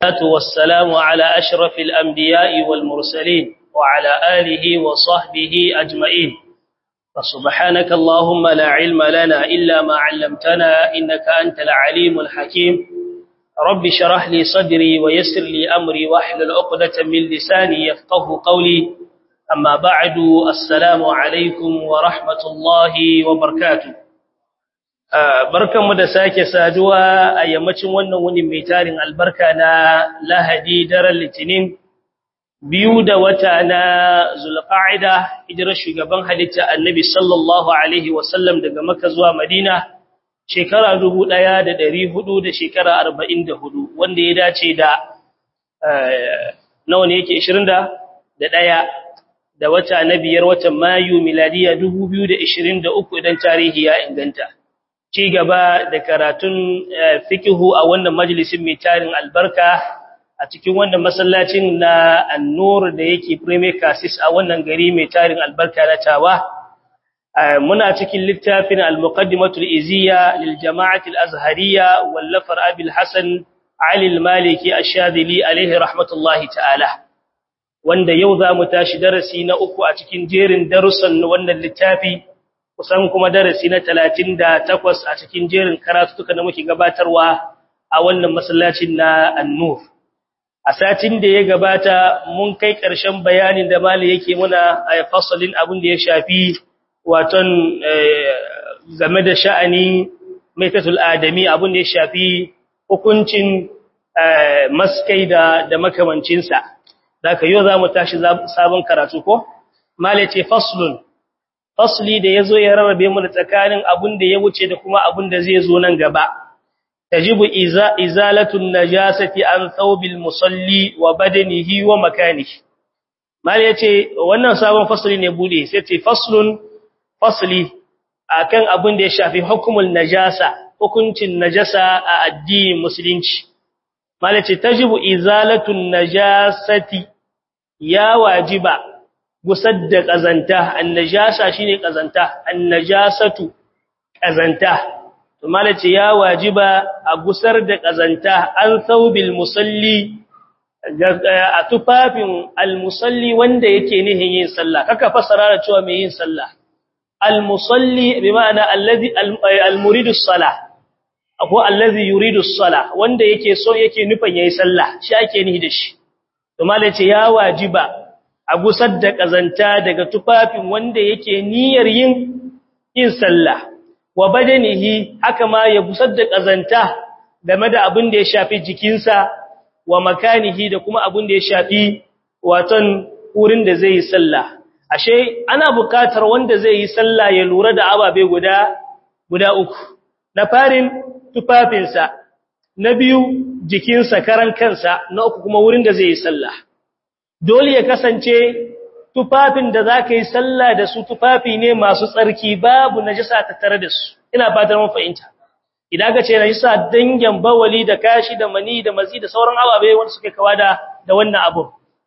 والصلاة والسلام على أشرف الأنبياء والمرسلين وعلى آله وصحبه أجمعين فسبحانك اللهم لا علم لنا إلا ما علمتنا إنك أنت العليم الحكيم رب شرح لي صدري ويسر لي أمري واحلل عقدة من لساني يفقه قولي أما بعد السلام عليكم ورحمة الله وبركاته barkanmu da sake saduwa a yammacin wannan wuni mai tarin albarka na lahadi daren litinin biyu da wata na zulqa'ida hijirar shugaban halitta annabi sallallahu alaihi wasallam daga makka zuwa madina shekara 1400 da shekara 44 wanda ya dace da nawa ne yake 20 da daya da wata na biyar watan mayu miladiya 2023 idan tarihi ya inganta ci gaba da karatun fikihu a wannan majalisin mai tarin albarka a cikin wannan masallacin na annur da yake premier casis a wannan gari mai tarin albarka na tawa muna cikin littafin al-muqaddimatul iziya lil jama'ati al-azhariyya wallafar abil hasan ali al-maliki ash-shadili alaihi rahmatullahi ta'ala wanda yau za mu tashi darasi na uku a cikin jerin darussan wannan littafi kusan kuma darasi na 38 a cikin jerin karatutuka da muke gabatarwa a wannan masallacin na An-Nur a satin da ya gabata mun kai ƙarshen bayanin da mali yake muna a fasalin abin da ya shafi waton game da sha'ani maitatul adami abin da ya shafi hukuncin maskai da da makamancinsa daga yau za mu tashi sabon karatu ko mali ce faslun fasli da yazo ya rarrabe mu da tsakanin abun da ya wuce da kuma abun da zai zo nan gaba tajibu iza izalatun najasati an thawbil musalli wa badanihi wa makanihi mal yace wannan sabon fasli ne bude sai ce faslun fasli akan abun da ya shafi hukumul najasa hukuncin najasa a addinin musulunci mal yace tajibu izalatun najasati ya wajiba gusar da ƙazanta annajasa shine ƙazanta annajasatu ƙazanta to malace ya wajiba a gusar da ƙazanta an saubil musalli a tufafin almusalli wanda yake nihin yin sallah kaka fasara da cewa mai yin sallah almusalli bi ma'ana allazi almuridu salah ko allazi yuridu salah wanda yake so yake nufin yayin sallah shi ake nihi da shi to malace ya wajiba a gusar da ƙazanta daga tufafin wanda yake niyyar yin yin sallah wa badanihi haka ma ya gusar da ƙazanta game da abin da ya shafi jikinsa wa makanihi da kuma abin da ya shafi waton wurin da zai yi sallah ashe ana buƙatar wanda zai yi sallah ya lura da ababe guda guda uku na farin tufafinsa na biyu jikinsa karan kansa na uku kuma wurin da zai yi sallah dole ya kasance tufafin da za ka yi sallah da su tufafi ne masu tsarki babu najisa ta tare da su ina fatar mun fahimta idan ka ce najisa dangin bawali da kashi da mani da mazi da sauran ababe wanda suke kawa da da wannan abu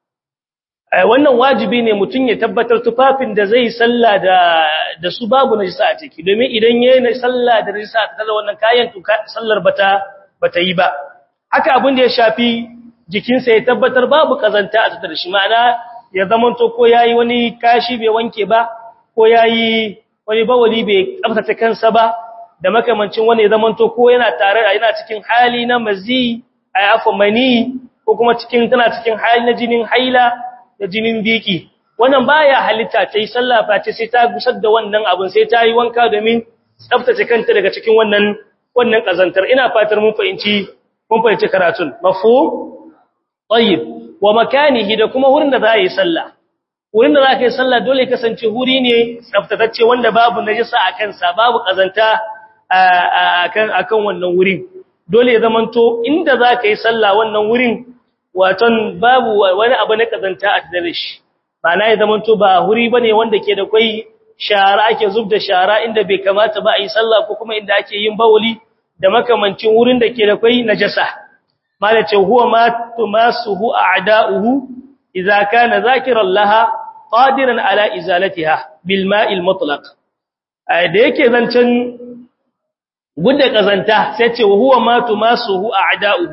wannan wajibi ne mutum ya tabbatar tufafin da zai sallah da da su babu najisa a ciki domin idan yayin sallah da najisa ta tare wannan kayan to sallar bata bata yi ba haka abin da ya shafi jikinsa ya tabbatar babu kazanta a tattare shi ma'ana ya zamanto ko yayi wani kashi bai wanke ba ko yayi wani bawali bai tsaftace kansa ba da makamancin wani ya zamanto ko yana tare yana cikin hali na mazi ay afa mani ko kuma cikin tana cikin hali na jinin haila da jinin biki wannan baya halitta ta yi sallah face sai ta gusar da wannan abun sai ta yi wanka domin tsaftace kanta daga cikin wannan wannan kazantar ina fatar mun fahimci mun fahimci karatun mafhum tayyib wa makanihi da kuma wurin da za yi sallah wurin da za ka yi sallah dole kasance wuri ne tsaftatacce wanda babu najisa a kansa babu kazanta akan akan wannan wurin dole ya zamanto inda za ka yi sallah wannan wurin waton babu wani abu na kazanta a tare shi ba na ya zamanto ba wuri bane wanda ke da kai shara ake zub da shara inda bai kamata ba a yi sallah ko kuma inda ake yin bawuli da makamancin wurin da ke da kai najasa malace huwa ma tumasuhu a'da'uhu idza kana zakiran laha qadiran ala izalatiha bil ma'il mutlaq da yake zancen gudda kazanta sai ce huwa ma tumasuhu a'da'uhu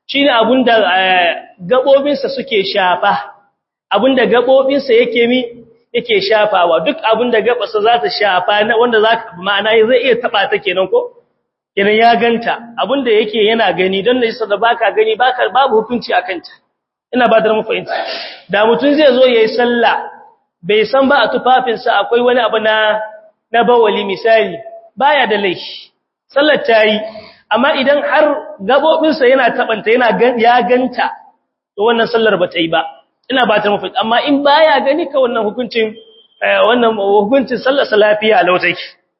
shine abunda gabobinsa suke shafa abunda gabobinsa yake mi yake shafawa duk abunda gabarsa za ta shafa na wanda zaka ma'ana zai iya taba ta kenan ko kenan ya ganta abunda yake yana gani don da yasa da baka gani baka babu hukunci akan ta ina ba da mu fahimta da mutun zai zo yayi sallah bai san ba a tufafinsa akwai wani abu na na bawali misali baya da laifi sallar tayi amma idan har gabobinsa yana tabanta yana ya ganta to wannan sallar ba ta yi ba ina ba ta mafi amma in baya gani ka wannan hukuncin wannan hukuncin sallar lafiya lautaki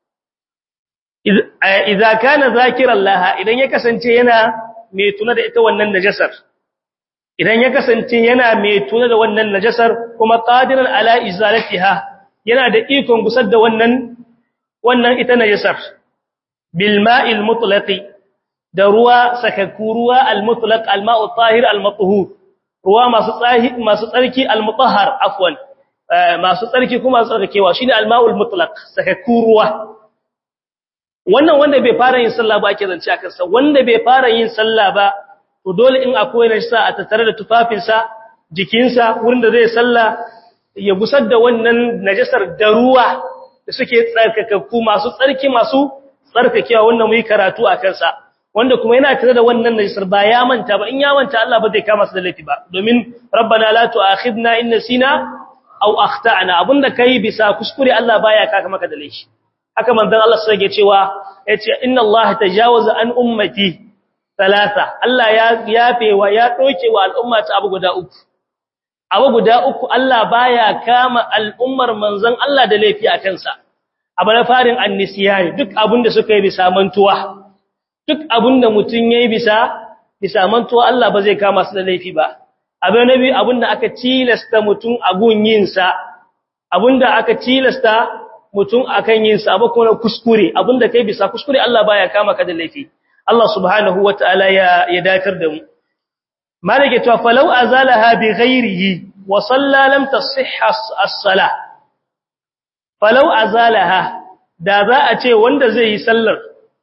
idza kana zakiran laha idan ya kasance yana mai tuna da ita wannan najasar idan ya kasance yana mai tuna da wannan najasar kuma qadiran ala izalatiha yana da ikon gusar da wannan wannan ita najasar bil ma'il mutlaqi da ruwa sakakku ruwa al mutlaq al ma'u tahir al mathhur ruwa masu tsahi masu tsarki al mutahhar afwan masu tsarki kuma tsarkakewa shine al ma'ul mutlaq sakakku ruwa wannan wanda bai fara yin sallah ba ake zance akan sa wanda bai fara yin sallah ba to dole in akwai najasa a tattare da tufafinsa jikinsa wurin da zai sallah ya gusar da wannan najasar da ruwa da suke tsarkakakku masu tsarki masu tsarkakewa wanda muyi karatu a kansa wanda kuma yana tare da wannan najasar ba ya manta ba in ya manta Allah ba zai kama su da laifi ba domin rabbana la tu'akhidna in nasina aw akhtana abunda kai bisa kuskure Allah baya kaka maka da laifi haka manzon Allah sai ya cewa yace inna Allah tajawaza an ummati talata Allah ya yafe wa ya doke wa al'umma ta abu guda uku abu guda uku Allah baya kama al'ummar manzon Allah da laifi a kansa abu na farin annisiyani duk abinda suka yi bisa mantuwa duk abinda mutun yayi bisa bisa mantuwa Allah ba zai kama su da laifi ba abu na biyu abinda aka tilasta mutun a gun yin sa abinda aka tilasta mutun akan yin sa abu kuma kuskure abinda kai bisa kuskure Allah baya kama ka da laifi Allah subhanahu wataala ya ya dakar da mu malike to falau azalaha bi ghairihi wa salla lam tasihha as-salah falau azalaha da za a ce wanda zai yi sallar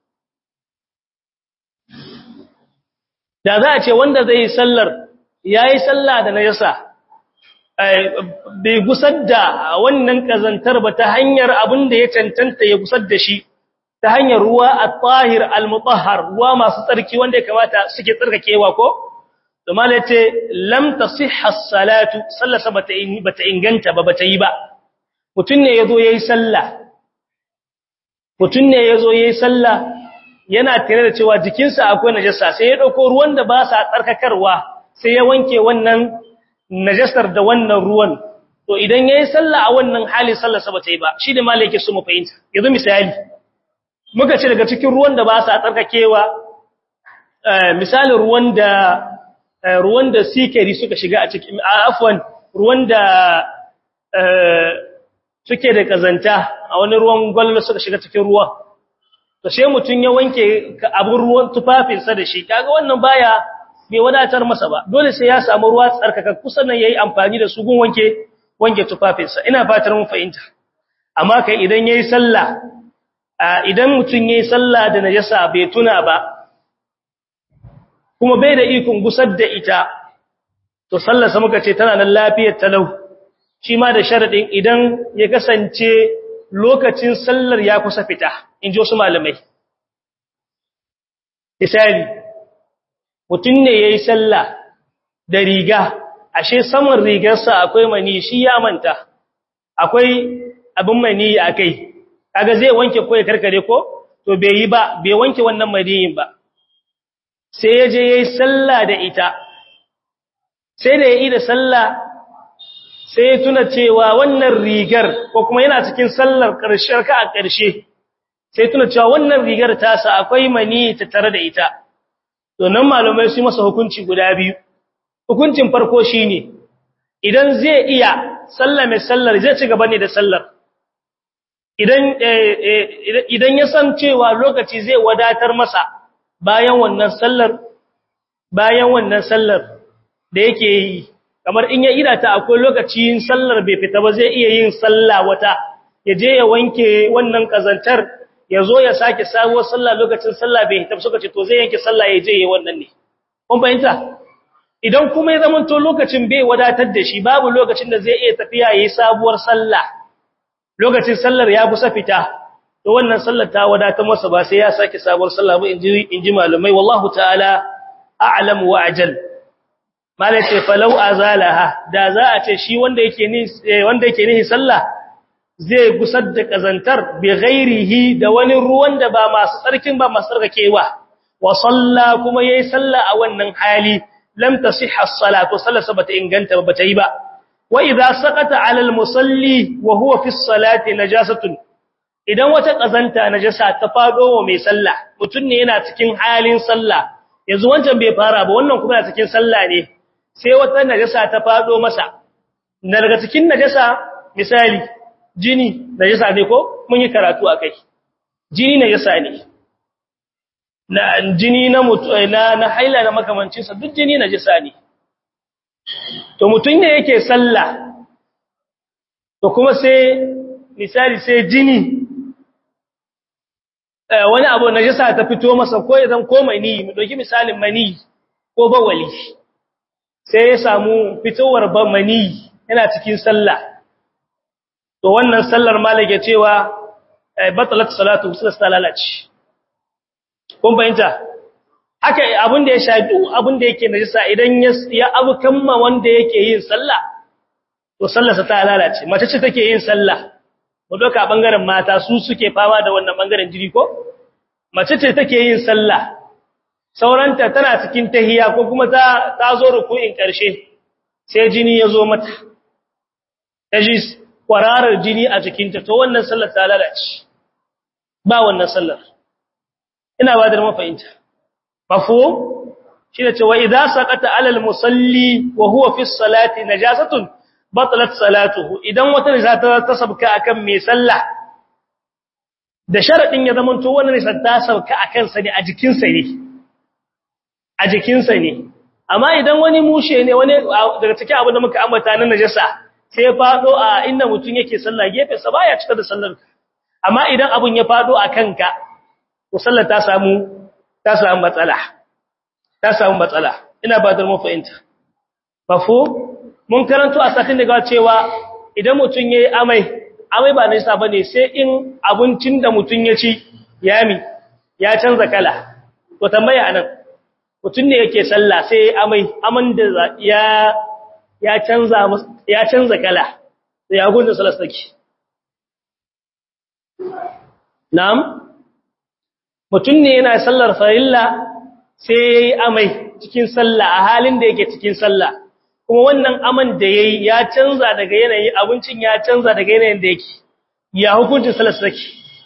da za a ce wanda zai yi sallar yayi sallah da najasa bai gusar da wannan kazantar ba ta hanyar abin da ya cancanta ya gusar da shi ta hanyar ruwa at-tahir al-mutahhar ruwa masu tsarki wanda ya kamata suke tsarkakewa ko to mala yace lam tasihha as-salatu sallasa bata bata inganta ba bata yi ba mutun ne yazo yayi sallah mutun ne yazo yayi sallah yana tare da cewa jikinsa akwai najasa sai ya dauko ruwan da ba sa tsarkakarwa sai ya wanke wannan najasar da wannan ruwan to idan yayi sallah a wannan hali sallarsa bata yi ba shi da mala yake so mu fahimta yanzu misali muka ce daga cikin ruwan da ba sa tsarkakewa misalin ruwan da ruwan da sikari suka shiga a cikin afwan ruwan da suke da kazanta a wani ruwan gwallo suka shiga cikin ruwan to sai mutun ya wanke abun ruwan tufafinsa da shi kaga wannan baya bai wadatar masa ba dole sai ya samu ruwa tsarkaka kusan nan yayi amfani da su gun wanke wanke tufafinsa ina fatar mun fahimta amma kai idan yayi sallah idan mutun yayi sallah da najasa bai tuna ba kuma bai da ikon gusar da ita to sallarsa muka ce tana nan lafiyar talau shi ma da sharadin idan ya kasance lokacin sallar ya kusa fita in ji wasu malamai misali mutum ne ya yi sallah da riga ashe saman rigarsa akwai mani shi ya manta akwai abin mani a kai kaga zai wanke ko ya karkare ko to bai yi ba bai wanke wannan maniyin ba sai ya je ya yi sallah da ita sai da ya yi da sallah sai ya tuna cewa wannan rigar ko kuma yana cikin sallar ƙarshen ka a ƙarshe sai tuna cewa wannan rigar tasa akwai mani ta tare da ita to nan malamai su masa hukunci guda biyu hukuncin farko shine idan zai iya sallah mai sallar zai ci gaba ne da sallar idan idan ya san cewa lokaci zai wadatar masa bayan wannan sallar bayan wannan sallar da yake yi kamar in ya ida ta akwai lokacin sallar bai fita ba zai iya yin sallah wata ya je ya wanke wannan kazantar ya zo ya sake sabuwar sallah lokacin sallah bai hita suka ce to zai yanke sallah ya je ya wannan ne kun fahimta idan kuma ya zamanto lokacin bai wadatar da shi babu lokacin da zai iya tafiya yayi sabuwar sallah lokacin sallar ya kusa fita to wannan sallar ta wadatar masa ba sai ya sake sabuwar sallah ba inji inji malumai wallahu ta'ala a'lam wa ajal malai ce falau azalaha da za a ce shi wanda yake ni wanda yake nihi sallah zai gusar da kazantar bi ghairihi da wani ruwan da ba masu tsarkin ba masu tsarkakewa wa salla kuma yayi sallah a wannan hali lam tasihha as-salatu sallasa bata inganta ba bata yi ba wa idza saqata 'ala al-musalli wa huwa fi as-salati najasatun idan wata kazanta najasa ta fado wa mai sallah mutun ne yana cikin halin sallah yanzu wancan bai fara ba wannan kuma yana cikin sallah ne sai wata najasa ta fado masa daga cikin najasa misali jini najasa ne ko mun yi karatu akai jini najasa ne na jini na na na haila na makamancin sa duk jini najasa ne to mutun ne yake sallah to kuma sai misali sai jini wani abu najasa ta fito masa ko ya zan ko mani mu doki misalin mani ko bawali sai ya samu fitowar ba mani yana cikin sallah to wannan sallar malaka cewa batalat salatu sai lalace kun fahimta haka abin da ya shafi abin da yake najisa idan ya abu kamma wanda yake yin sallah to sallarsa ta lalace mace ce take yin sallah mu doka bangaren mata su suke fama da wannan bangaren jiri ko mace ce take yin sallah sauranta tana cikin tahiya ko kuma ta ta zo ruku'in karshe sai jini ya zo mata taji kwararar jini a jikinta to wannan sallar ta lalace ba wannan sallar ina ba da mafahimta mafhum shi ne cewa idza saqata alal musalli wa huwa fi salati najasatun batalat salatuhu idan wata najasa ta sabka akan mai sallah da sharadin ya zamanto wannan najasa ta sabka akan sa ne a jikin sa ne a jikin sa ne amma idan wani mushe ne wani daga cikin abin da muka ambata na najasa sai ya fado a inda mutun yake sallah gefe sa baya cika da sallar amma idan abun ya fado a kanka to sallar ta samu ta samu matsala ta samu matsala ina ba da mafahimta mafo mun karanto a satin daga cewa idan mutun yayi amai amai ba nisa bane sai in abincin da mutun ya ci yami ya canza kala to tambaya anan mutun ne yake sallah sai amai aman da ya ya canza ya canza kala sai ya gudun sallar saki na'am mutum ne yana sallar farilla sai ya yi amai cikin sallah a halin da yake cikin sallah kuma wannan aman da ya yi ya canza daga yanayi abincin ya canza daga yanayin da yake ya hukuncin sallar saki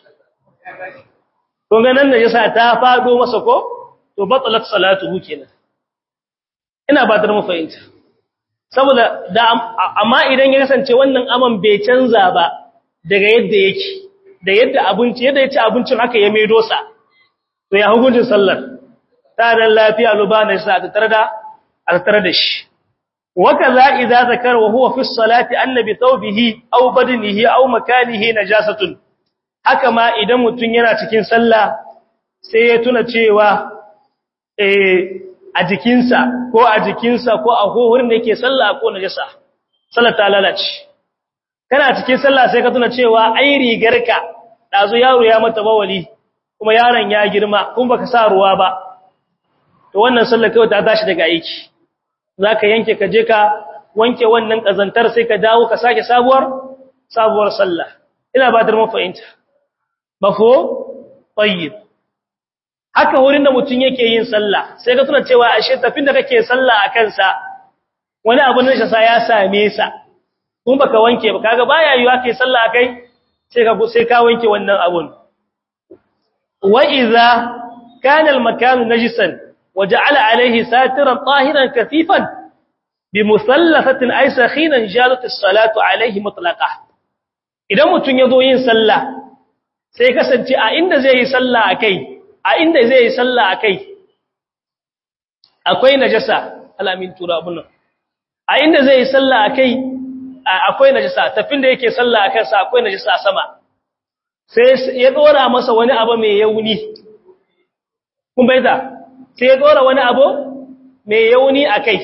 kun ganin da yasa ta fado masa ko to batalat salatuhu kenan ina ba da mafahimta saboda da amma idan ya kasance wannan aman bai canza ba daga yadda yake da yadda abinci yadda ya ci abincin haka ya maido sa to ya hukuncin sallar ta dan lafiya lubana sa ta tare da a tare da shi wakaza idza zakara wa huwa fi salati annabi thawbihi aw badnihi aw makanihi najasatun haka ma idan mutun yana cikin sallah sai ya tuna cewa eh a jikinsa ko a jikinsa ko a hohurin da yake sallah ko najasa sallar ta lalace kana cikin sallah sai ka tuna cewa ai rigarka dazu yaro ya mata bawali kuma yaron ya girma kuma baka sa ruwa ba to wannan sallar kai ta tashi daga aiki zaka yanke ka je ka wanke wannan kazantar sai ka dawo ka sake sabuwar sabuwar sallah ina ba da mu fahimta mafo tayyib haka wurin da mutun yake yin sallah sai ka tuna cewa ashe tafin da kake sallah a kansa wani abu ne sa ya same sa kun baka wanke ba kaga baya yiwa kai sallah akai sai ka sai ka wanke wannan abun wa idza kana al makan najisan waja'ala alayhi satiran tahiran kathifan bi musallafatin ay sakhinan jalat as-salatu alayhi mutlaqa idan mutun yazo yin sallah sai kasance a inda zai yi sallah akai a inda zai yi sallah akai akwai najasa alamin turabun a inda zai yi sallah akai akwai najasa tafin da yake sallah akan sa akwai najasa a sama sai ya dora masa wani abu mai yauni kun baita sai ya dora wani abu mai yauni a kai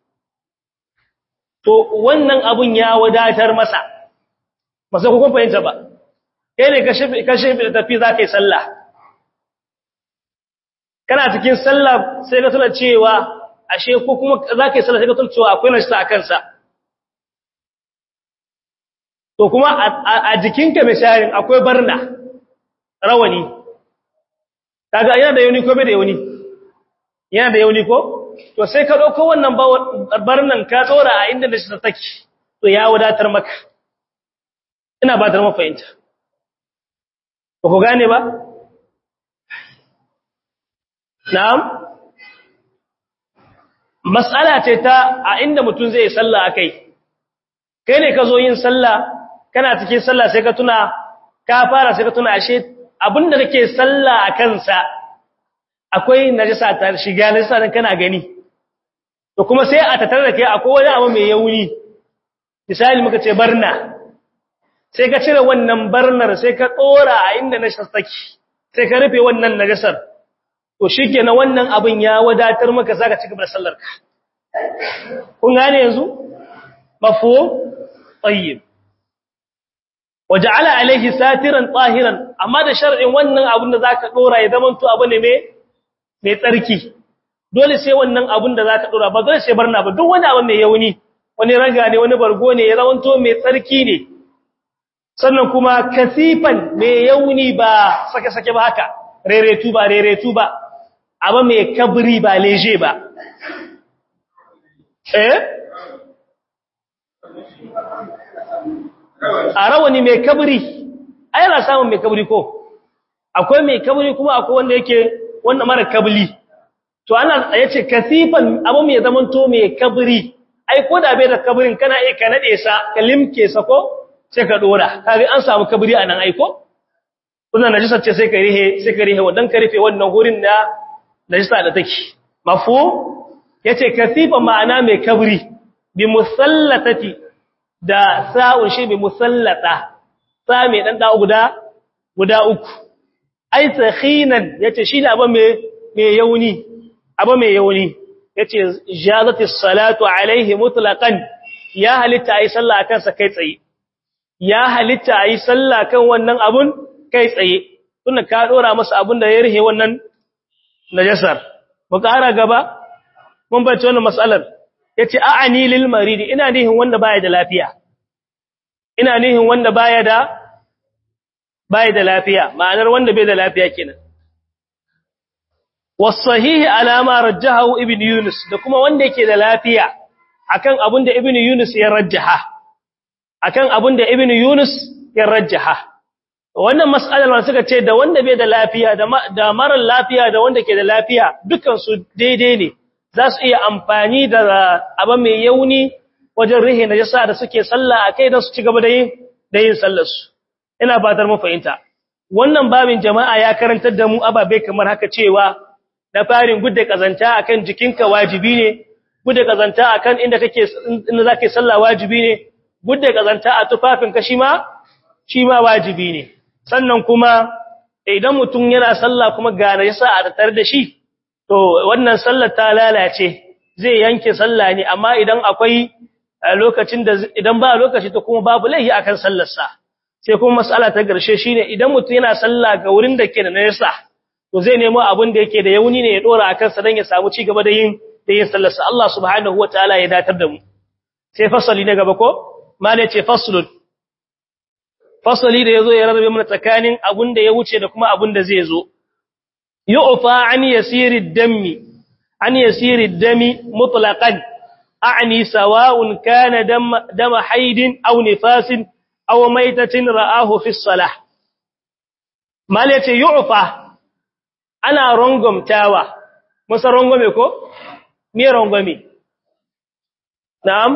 to wannan abun ya wadatar masa ba sai kun fahimta ba kai ne ka shefe da tafi za ka yi sallah kana cikin sallah sai ka tuna cewa ashe ko kuma za ka yi sallah sai ka tuna cewa akwai nashita a kansa to kuma a jikinka misalin akwai barna rawani kaga yana da yauni ko bai da yauni yana da yauni ko to sai ka dauko wannan barnan ka tsora a inda da shi take to ya wadatar maka ina ba ta mafahimta ba ku gane ba na'am mas'ala ce ta a inda mutum zai yi sallah akai kai ne ka zo yin sallah kana cikin sallah sai ka tuna ka fara sai ka tuna ashe abinda kake sallah a kansa akwai najasa ta shiga najasa dan kana gani to kuma sai a tattare da kai akwai wani abu mai yauni misali muka ce barna sai ka cire wannan barnar sai ka dora a inda najasa take sai ka rufe wannan najasar to shikenan wannan abin ya wadatar maka zaka ci gaba da sallar ka kun gane yanzu mafhum tayyib waja'ala alaihi satiran tahiran amma da shar'in wannan abin da zaka dora ya zamanto abu ne mai mai tsarki dole sai wannan abin da zaka dora ba dole sai barna ba duk wani abu mai yauni wani raga ne wani bargo ne ya zamanto mai tsarki ne sannan kuma kasifan mai yauni ba sake sake ba haka reretu ba reretu ba abu mai kabri ba leje ba eh a rawani mai kabri ai yana samun mai kabri ko akwai mai kabri kuma akwai wanda yake wanda mara kabli to ana yace kasifan abu mai zaman to mai kabri ai ko da bai da kabrin kana iya ka nade sa ka limke sa ko sai ka dora kaga an samu kabri anan ai ko kuna najisa ce sai ka rihe sai ka rihe wadan ka rufe wannan gurin da najisa da take mafu yace kasifan ma'ana mai kabri bi musallatati da sa'un shi bi musallata sa mai dan da guda guda uku ai sakhinan yace shi da abin mai mai yauni abin mai yauni yace jazati salatu alaihi mutlaqan ya halitta ai sallah akan sa kai tsaye ya halitta ai sallah kan wannan abun kai tsaye tunda ka dora masa abun da ya rihe wannan najasar mu ƙara gaba mun bace wannan mas'alar yace a'ani lil maridi ina nihin wanda baya da lafiya ina nihin wanda baya da baya da lafiya ma'anar wanda bai da lafiya kenan wasahihi alama rajjahu ibn yunus da kuma wanda yake da lafiya akan abin da ibn yunus ya rajjaha akan abin da ibn yunus ya rajjaha wannan mas'alar ma suka ce da wanda bai da lafiya da mara lafiya da wanda ke da lafiya dukan su daidai ne za su iya amfani da abu mai yauni wajen rihe na jasa da suke sallah a kai don su ci gaba da yin da yin sallarsu ina fatar mu fahimta wannan babin jama'a ya karantar da mu ababe kamar haka cewa na farin gudda kazanta akan jikinka wajibi ne gudda kazanta akan inda kake inda zake sallah wajibi ne gudda kazanta a tufafinka shi ma shi ma wajibi ne sannan kuma idan mutum yana sallah kuma ga najasa a tattare da shi to wannan sallar ta lalace zai yanke sallah ne amma idan akwai lokacin da idan ba lokaci to kuma babu laihi akan sallarsa sai kuma mas'ala ta garshe shine idan mutum yana sallah ga wurin da ke da najasa to zai nemo abin da yake da yauni ne ya dora akan sa dan ya samu ci gaba da yin da yin sallarsa Allah subhanahu wataala ya datar da mu sai fasali na gaba ko mala ce faslun fasali da yazo ya rarrabe mana tsakanin abun da ya wuce da kuma abun da zai zo yu'fa an yasiri dami an yasiri dami mutlaqan a'ni sawa'un kana dam dam haidin aw nifasin aw maitatin ra'ahu fi salah mala ce yu'fa ana rongomtawa musa rongome ko me rongome na'am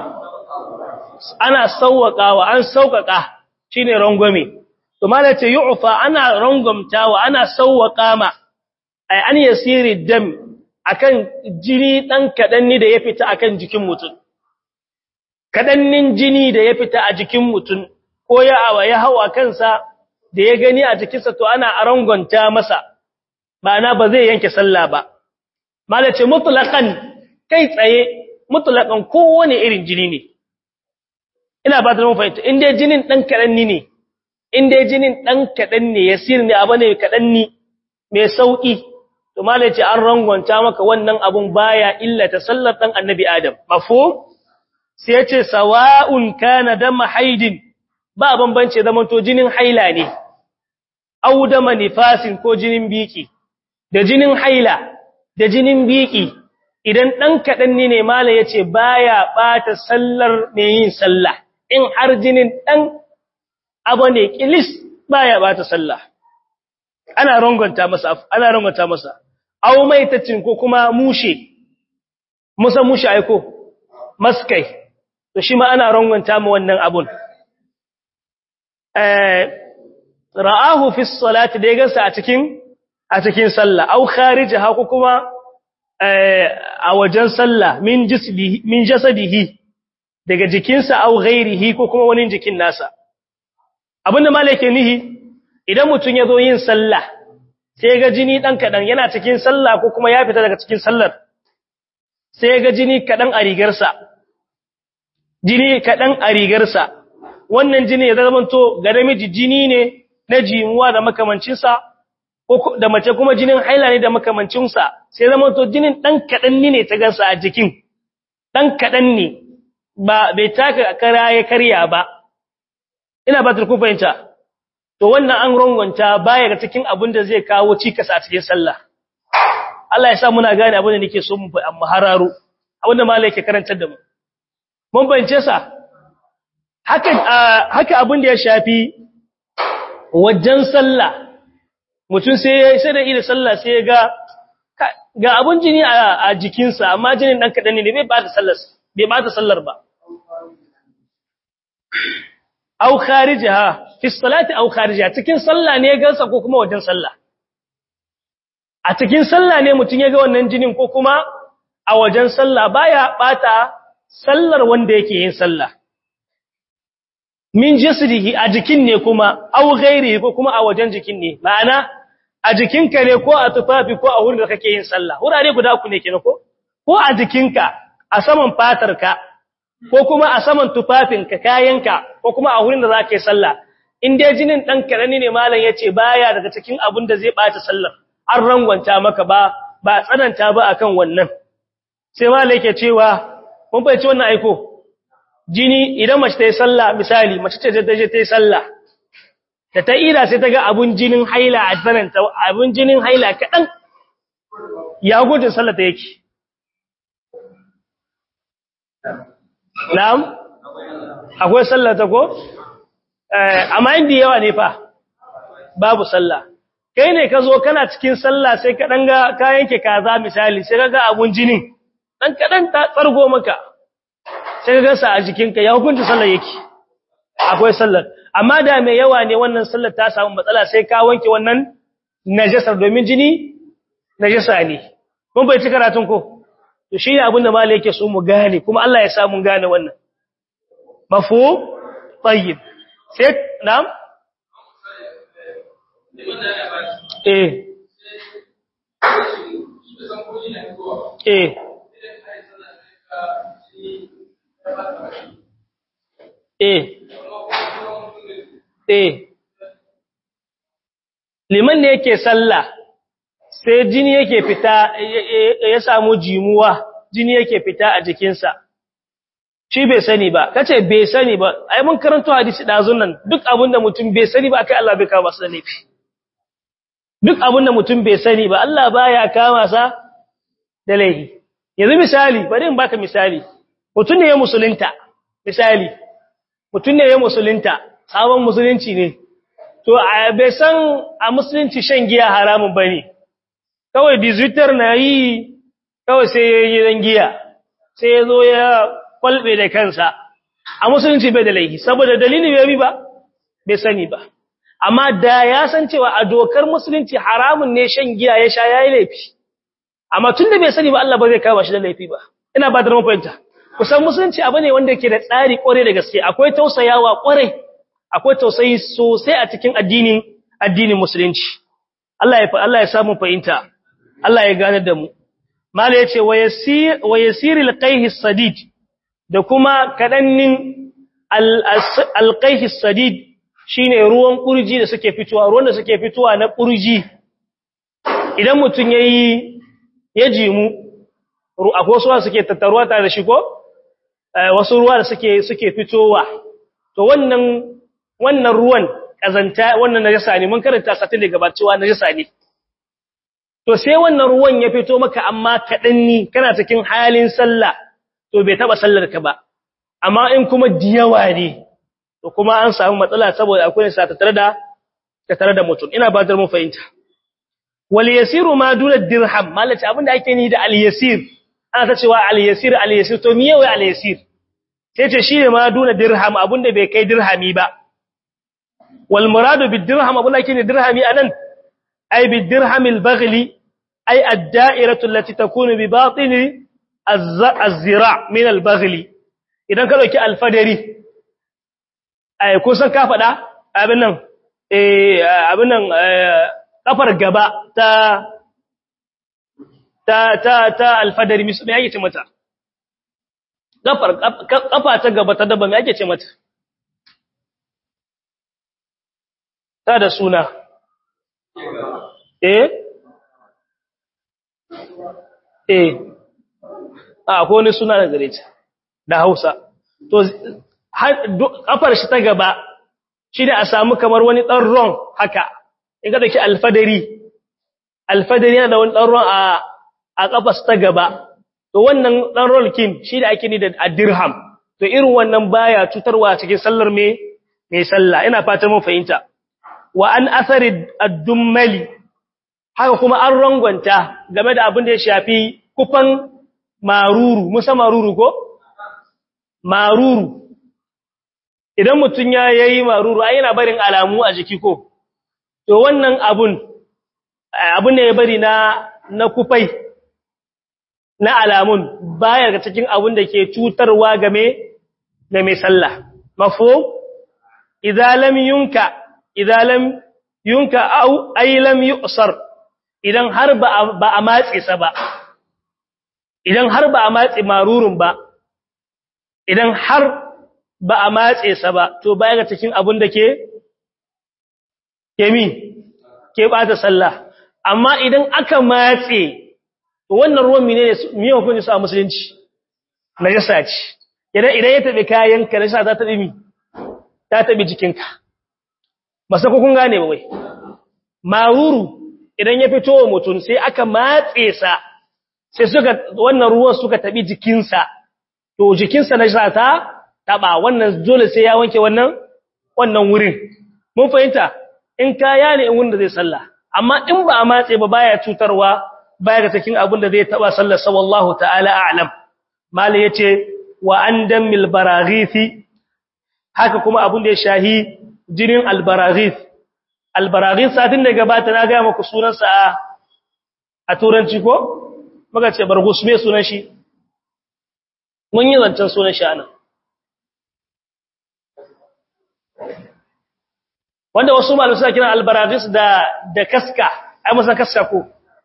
ana sauwaƙawa an sauƙaƙa shine rangwame to mala ce yu'fa ana rangwamtawa ana sauwaƙa ma ai an yasiri dam akan jini dan kadanni da ya fita akan jikin mutum kadannin jini da ya fita a jikin mutum ko ya awa ya hawa kansa da ya gani a jikinsa to ana rangwanta masa ba na ba zai yanke sallah ba mala ce mutlaqan kai tsaye mutlaqan kowane irin jini ne ina ba ta mun fahimta in dai jinin dan kadan ne in dai jinin dan kadan ne yasir ne abu ne kadan ne mai sauki to malai ce an rangwanta maka wannan abun baya illa ta sallar dan annabi adam mafhum sai yace sawa'un kana dama haidin ba bambance zaman to jinin haila ne au dama nifasin ko jinin biki da jinin haila da jinin biki idan dan kadan ne malai yace baya bata sallar mai yin sallah in har jinin dan abu ne kilis baya bata sallah ana rangonta masa ana rangonta masa aw maitacin ko kuma mushe musa mushe aiko maskai to shi ma ana rangonta mu wannan abun eh ra'ahu fi salati da yaga a cikin a cikin sallah aw kharijaha ko kuma a wajen sallah min jisdihi min jasadihi daga jikinsa aw ghairihi ko kuma wani jikin nasa abinda malaka nihi idan mutun yazo yin sallah sai ga jini dan kadan yana cikin sallah ko kuma ya fita daga cikin sallar sai ga jini kadan a rigarsa jini kadan a rigarsa wannan jini ya zama to ga namiji jini ne na jimuwa da makamancin sa ko da mace kuma jinin haila ne da makamancin sa sai zama to jinin dan kadan ne ta gansa a jikin dan kadan ne ba bai taka kara ya karya ba ina ba ta ku fahimta to wannan an rongwanta baya ga cikin abin da zai kawo cikas a cikin sallah Allah ya sa muna gane abin da nake so mu amma hararo abin da malai yake karantar da mu mun bance sa haka haka abin da ya shafi wajen sallah mutum sai sai da ida sallah sai ga ga abun jini a jikinsa amma jinin dan kadan ne bai ba ta sallar bai ba ta sallar ba au kharijaha fi salati au kharijaha cikin sallah ne gansa ko kuma wajen sallah a cikin sallah ne mutun ya ga wannan jinin ko kuma a wajen sallah baya bata sallar wanda yake yin sallah min jasdihi a jikin ne kuma au ghairihi ko kuma a wajen jikin ne ma'ana a jikinka ne ko a tufafi ko a wurin da kake yin sallah wurare guda uku ne kenan ko ko a jikinka a saman fatarka ko kuma a saman tufafinka kayanka ko kuma a wurin da za ka yi sallah in dai jinin ɗan karani ne malam ya ce baya daga cikin abin da zai ɓata sallar an rangwanta maka ba ba tsananta ba akan wannan sai malam yake cewa mun fahimci wannan aiko jini idan mace ta yi sallah misali mace ce ta je ta yi sallah da ta ira sai ta ga abun jinin haila a tsananta abun jinin haila kaɗan ya gudun sallah ta yake Na'am? Akwai sallah ta ko? Amma inda yawa ne fa, babu sallah. Kai ne ka zo kana cikin sallah sai ka ɗanga kayan ke kaza misali, sai ka ga abun jinin, ɗan kaɗan ta tsargo maka, sai ka gasa a jikinka ya hukunta sallah yake. Akwai sallah. Amma da mai yawa ne wannan sallah ta samu matsala sai ka wanke wannan najasar domin jini najasa ne. Mun bai ci karatun ko? to shi ne abinda malai yake so mu gane kuma Allah ya sa mun gane wannan mafu tayyib sai na'am eh eh eh eh liman ne yake sallah sai jini yake fita ya samu jimuwa jini yake fita a jikinsa shi bai sani ba kace bai sani ba ai mun karanto hadisi dazun nan duk abinda mutum bai sani ba akai Allah bai kama sa laifi duk abinda mutum bai sani ba Allah baya kama sa da laifi yanzu misali bari in baka misali mutum ne ya musulunta misali mutum ne ya musulunta sabon musulunci ne to bai san a musulunci shan giya haramun bane kawai bizitar na yi kawai sai ya yi dan giya sai ya zo ya kwalbe da kansa a musulunci bai da laifi saboda dalili bai bi ba bai sani ba amma da ya san cewa a dokar musulunci haramun ne shan giya ya sha yayi laifi amma tun da bai sani ba Allah ba zai kama shi da laifi ba ina ba da mun fahimta kusan musulunci abu ne wanda yake da tsari kware da gaske akwai tausayawa kware akwai tausayi sosai a cikin addinin addinin musulunci Allah ya Allah ya samu fahimta Allah ya gane da mu mala yace wa yasir wa yasiril qayhi sadid da kuma kadannin al qayhi sadid shine ruwan kurji da suke fitowa ruwan da suke fitowa na kurji idan mutun yayi ya jimu akwai wasu suke tattaruwa tare da shi ko wasu ruwa da suke suke fitowa to wannan wannan ruwan kazanta wannan najasa ne mun karanta satin da gabacewa najasa ne to sai wannan ruwan ya fito maka amma kadan ni kana cikin halin sallah to bai taba sallar ka ba amma in kuma diyawa ne to kuma an samu matsala saboda akwai sa ta tare da ta tare da mutum ina ba da mu fahimta wal yasiru ma duna dirham malaci abinda ake ni da al yasir ana ta cewa al yasir al yasir to miye wai al yasir sai ce shine ma duna dirham abinda bai kai dirhami ba wal muradu bid dirham abinda ake ni dirhami anan ay bid dirham al baghli ay ad da'iratu allati takunu bi batini az-zira min al baghli idan ka dauki al fadari ai kusan ka faɗa abin nan eh abin nan kafar gaba ta ta ta ta alfadari me yake ce mata kafar kafa ta gaba ta dabba me yake ce mata ta da suna eh eh a ko ne suna da gare ta da Hausa to kafar shi ta gaba shi da a samu kamar wani ɗan ron haka in ka dake alfadari alfadari yana da wani ɗan ron a a kafas ta gaba to wannan ɗan ron kin shi da ake ni da dirham to irin wannan baya cutarwa cikin sallar me mai sallah ina fatan mun fahimta wa an athari ad-dummali haka kuma an rangwanta game da abin da ya shafi kufan maruru musa maruru ko maruru idan mutum ya yayi maruru ai yana barin alamu a jiki ko to wannan abun abun ne ya bari na na kufai na alamun baya ga cikin abun da ke cutarwa game da mai sallah mafhum idza lam yunka idza lam yunka au ay lam yu'sar idan har ba ba a matse sa ba idan har ba a matse marurun ba idan har ba a matse sa ba to baya ga cikin abun da ke kemi ke bata sallah amma idan aka matse to wannan ruwan mine ne miye hukunci su a musulunci najasa ce idan idan ya tabi kayan ka najasa ta tabi mi ta tabi jikinka ba sai kun gane ba wai maruru idan ya fito wa mutum sai aka matse sa sai suka wannan ruwan suka tabi jikinsa to jikinsa najasa ta taba wannan dole sai ya wanke wannan wannan wurin mun fahimta in kaya ne in wanda zai sallah amma in ba a matse ba baya cutarwa baya ga cikin abin da zai taba sallar sa wallahu ta'ala a'lam mali yace wa andamil baraghithi haka kuma abin da ya shahi jinin albaraghith albaraghith satin da gabata na ga muku sunan sa a turanci ko muka ce bargus me sunan shi mun yi zancen sunan shi anan wanda wasu malamai suna kiran albaragis da da kaska ai musan kaska ko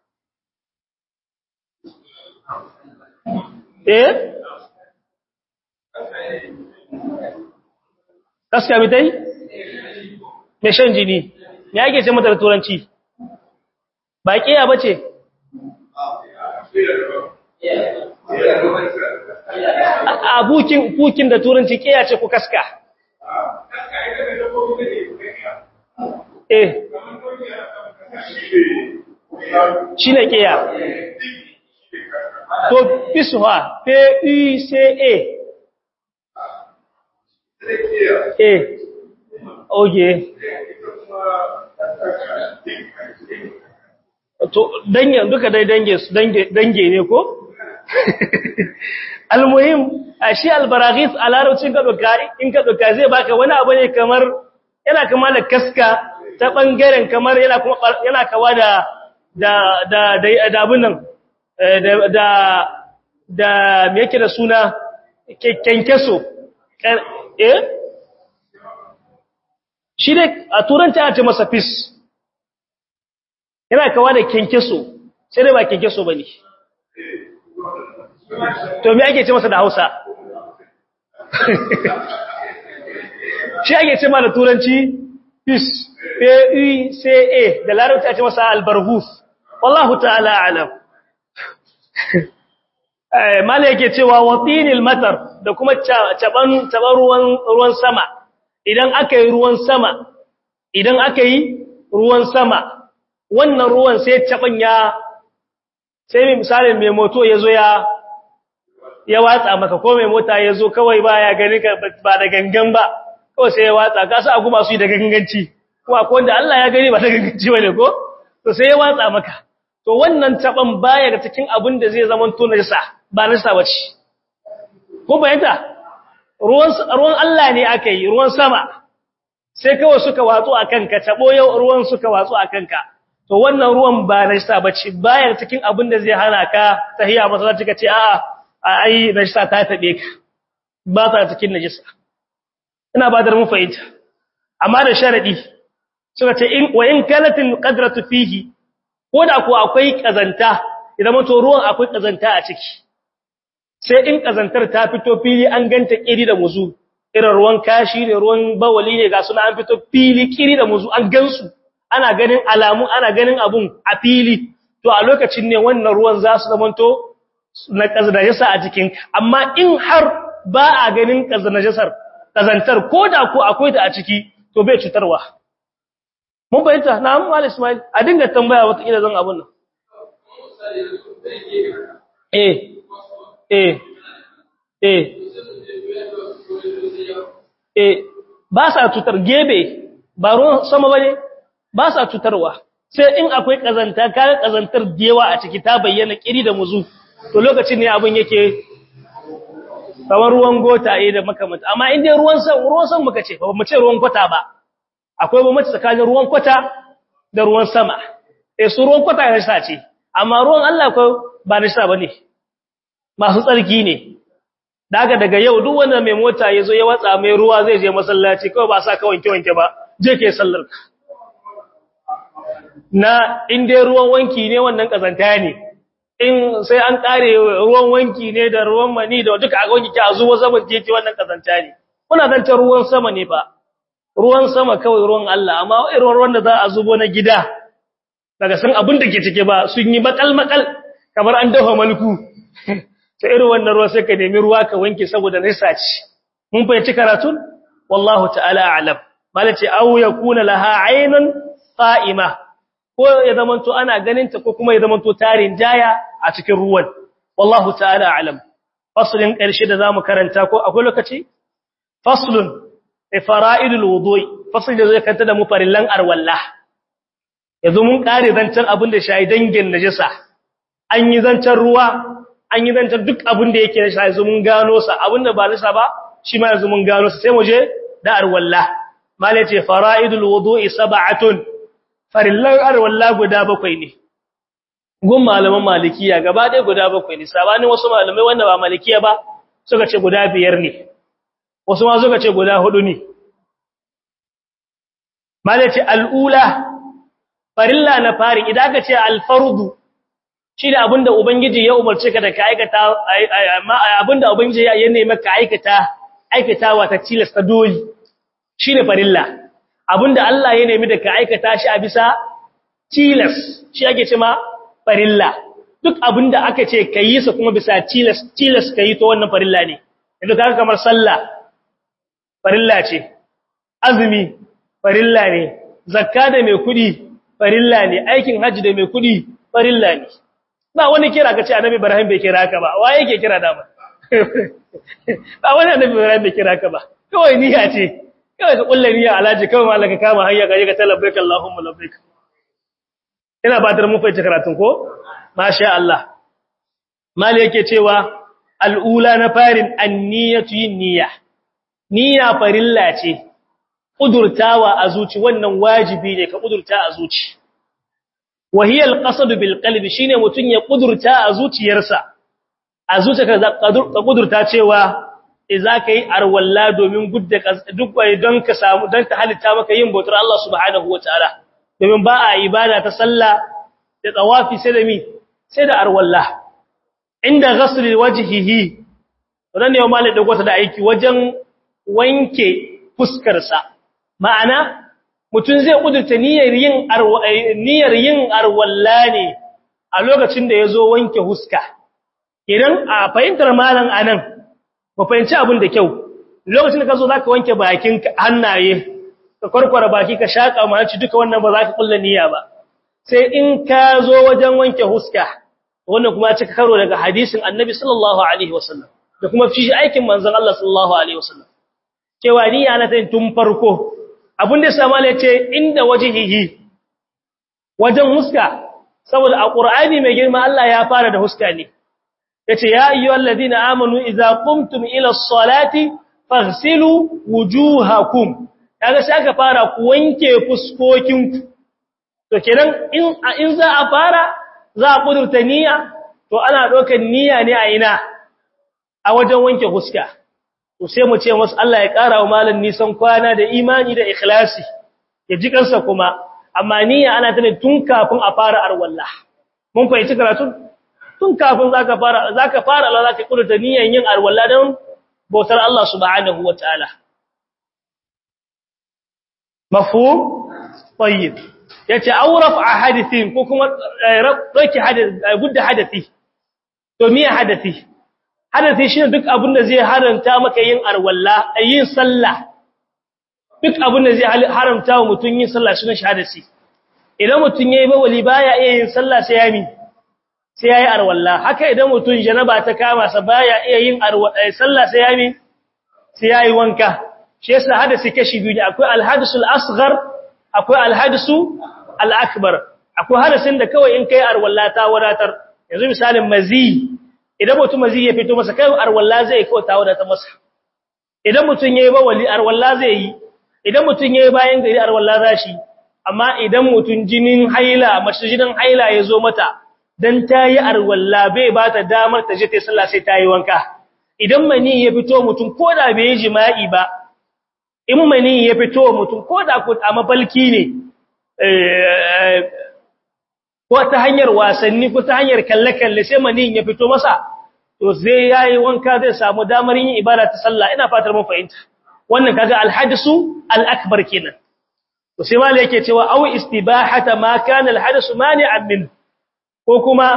eh kaska mitai me shan jini me yake ce mata da turanci ba kiya bace a bukin bukin da turanci kiya ce ko kaska eh shi ne ƙiya to fisuwa p-e-c-a eh oge to dangen duka dai dange su dange ne ko almuhim a shi albaraghis a larabcin ka doka in ka doka zai baka wani abu ne kamar yana kama da kaska ta ɓangaren kamar yana kuma yana kawa da da da da abin nan da da da me yake da suna kenkeso eh shi ne a turanci a ce masa fis yana kawa da kenkeso sai dai ba kenkeso bane to me ake ce masa da Hausa shi ake ce ma da turanci fish p-u-c-a da larabci ake masa albarhus wallahu ta'ala alam mala yake cewa watinil matar da kuma caban caban ruwan ruwan sama idan aka yi ruwan sama idan aka yi ruwan sama wannan ruwan sai caban ya sai mai misalin mai moto ya zo ya ya watsa maka ko mai mota ya zo kawai ba ya gani ka ba da gangan ba kawai sai ya watsa ka sa agu masu yi da ganganci ko akwai wanda Allah ya gani ba da ganganci bane ko to sai ya watsa maka to wannan taban baya ga cikin abin da zai zama to najisa ba najisa bace ko bayanta ruwan ruwan Allah ne aka yi ruwan sama sai kawai suka watsu akan ka tabo yau ruwan suka watsu akan ka to wannan ruwan ba najisa bace baya cikin abin da zai hana ka tahiya masallaci ka ce a'a ai najisa ta tabe ka ba ta cikin najisa ina ba da mu fahimta amma da sharadi suka ce in wa in kalatil qadratu fihi ko da ko akwai kazanta idan mato ruwan akwai kazanta a ciki sai in kazantar ta fito fili an ganta kiri da muzu irin ruwan kashi ne ruwan bawali ne ga suna an fito fili kiri da muzu an gansu ana ganin alamu ana ganin abun a fili to a lokacin ne wannan ruwan za su zamanto na kazanajasa a jikin amma in har ba a ganin kazanajasar kazantar ko da ko akwai ta a ciki to bai cutarwa mun bayyanta na amma Ismail a dinga tambaya wata kila zan abun nan eh eh eh eh ba sa cutar gebe ba ruwan sama bane ba sa cutarwa sai in akwai kazanta kaga kazantar dewa a ciki ta bayyana kiri da muzu to lokacin ne abun yake kamar ruwan gota eh da makamanta amma in dai ruwan san ruwan san muka ce ba mu ce ruwan kwata ba akwai bambanci tsakanin ruwan kwata da ruwan sama eh su ruwan kwata ne sace amma ruwan Allah ko ba ne sa bane masu tsarki ne daga daga yau duk wanda mai mota yazo ya watsa mai ruwa zai je masallaci kawai ba sa ka wanke wanke ba je ke sallar na in dai ruwan wanki ne wannan kazanta ne in sai an kare ruwan wanki ne da ruwan mani da duka a wanki ki a zuwa zaman jeje wannan kazanta ne kuna zanta ruwan sama ne ba ruwan sama kawai ruwan Allah amma irin ruwan da za a zubo na gida daga san abin da ke cike ba sun yi makal makal kamar an dafa malku sai irin wannan ruwa sai ka nemi ruwa ka wanke saboda nisa ce mun fahimci karatun wallahu ta'ala a'lam malaci aw yakuna laha aynun qa'ima ko ya zamanto ana ganin ta ko kuma ya zamanto tarin jaya a cikin ruwan wallahu ta'ala a'lam faslin karshe da zamu karanta ko akwai lokaci faslun fara'idul wudu'i fasl da zai kanta da mu farillan arwalla yanzu mun kare zancan abin da shayi dangin najisa an yi zancan ruwa an yi zancan duk abin da yake shayi yanzu mun gano sa abin da ba nisa ba shi ma yanzu mun gano sa sai mu je da arwalla malai ce fara'idul wudu'i sab'atun farillan arwalla guda bakwai ne gun malaman malikiya gaba ɗaya guda bakwai ne sabanin wasu malamai wanda ba malikiya ba suka ce guda biyar ne wasu ma suka ce guda hudu ne malaci al'ula farilla na fari idan ka ce alfardu shi da abinda ubangiji ya umarci ka da ka aikata abinda ubangiji ya nemi ka aikata aikatawa ta tilasta doli shi ne farilla abinda Allah ya nemi da ka aikata shi a bisa tilas shi ake ce ma farilla duk abinda aka ce ka yi sa kuma bisa tilas tilas ka yi to wannan farilla ne yanzu ka kamar sallah farilla ce azumi farilla ne zakka da mai kudi farilla ne aikin haji da mai kudi farilla ne ba wani kira ka ce annabi ibrahim bai kira ka ba wa yake kira da ba ba wani annabi ibrahim bai kira ka ba kawai niyya ce kawai ka kulle niyya alaji kawai malaka kama hayya ga ka talabbaik allahumma labbaik ina ba ta mu fahimci karatun ko masha Allah mali yake cewa al'ula na farin anniyatu yin niyya niyya farilla ce kudurtawa a zuci wannan wajibi ne ka kudurta a zuci wahiya alqasd bil qalbi shine mutun ya kudurta a zuciyarsa a zuciyarka ka kudurta cewa idza kai arwalla domin gudda duk wai don ka samu don ta halitta maka yin bautar Allah subhanahu wataala domin ba a ibada ta sallah da tawafi sai da mi sai da arwalla inda ghasli wajhihi wannan ne malai da gwata da aiki wajen wanke fuskar sa ma'ana mutun zai kudurta niyyar yin niyyar yin arwalla ne a lokacin da yazo wanke huska idan a fahimtar malan anan ba fahimci abin da kyau lokacin da ka zo za ka wanke bakin hannaye ka kwarkwara baki ka shaƙa maci duka wannan ba za ka kulla niyya ba sai in ka zo wajen wanke huska wannan kuma cika karo daga hadisin annabi sallallahu alaihi wasallam da kuma fi aikin manzon Allah sallallahu alaihi wasallam cewa niyya na tayin tun farko abin da sama ne ce inda wajhihi wajen huska saboda a qur'ani mai girma Allah ya fara da huska ne yace ya ayyuhalladhina amanu idza qumtum ila as-salati faghsilu wujuhakum kaga sai aka fara ku wanke fuskokinku to kenan in in za a fara za a kudurta niyya to ana dokar niyya ne a ina a wajen wanke fuska to sai mu ce masa Allah ya kara wa malan nisan kwana da imani da ikhlasi ya ji kansa kuma amma niyya ana tana tun kafin a fara arwalla mun fahimci karatu tun kafin zaka fara zaka fara Allah zaka kudurta niyyan yin arwalla don bautar Allah subhanahu wa ta'ala. Mafhum? Tayyib. Yace auraf a hadithin ko kuma roki gudda hadathi. To miya hadathi? Hadathi shine duk abin da zai haranta maka yin arwalla, yin sallah. Duk abin da zai haramta wa mutum yin sallah shine shahadasi. Idan mutum yayi bawali baya iya yin sallah sai ya mi sai yayi arwalla haka idan mutum janaba ta kama sa baya iya yin arwalla sallah sai yayi sai yayi wanka shi yasa hadisi kashi biyu ne akwai alhadisul asghar akwai alhadisu alakbar akwai hadisin da kawai in kai arwalla ta wadatar yanzu misalin mazi idan mutum mazi ya fito masa kai arwalla zai kawai ta wadatar masa idan mutum yayi bawali arwalla zai yi idan mutum yayi bayan gari arwalla zashi amma idan mutum jinin haila mace jinin haila ya zo mata dan tayi arwalla bai ba ta damar ta je ta sallah sai tayi wanka idan mani ya fito mutum koda bai yi jima'i ba in mani ya fito mutum koda ko a mafalki ne ko ta hanyar wasanni ko ta hanyar kalle-kalle sai mani ya fito masa to zai yayi wanka zai samu damar yin ibada ta sallah ina fatar mun fahimta wannan kaga alhadisu al-akbar kenan to sai malai yake cewa aw istibahata ma kana alhadisu mani'an min ko kuma